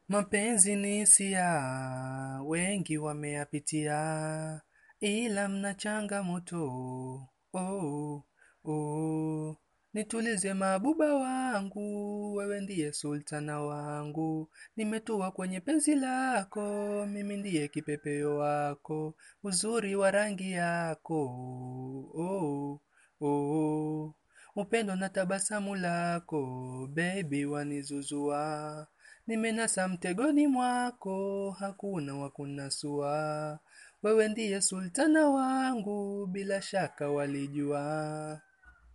Mapenzi ni hisia, wengi wameyapitia, ila mna changamoto. Oh, oh. Nitulize mabuba wangu, wewe ndiye sultana wangu. Nimetua kwenye penzi lako, mimi ndiye kipepeo wako, uzuri wa rangi yako. Oh, oh. Upendo na tabasamu lako, baby wanizuzua. Nimenasa mtegoni mwako, hakuna wa kunasua. Wewe ndiye sultana wangu, bila shaka walijua.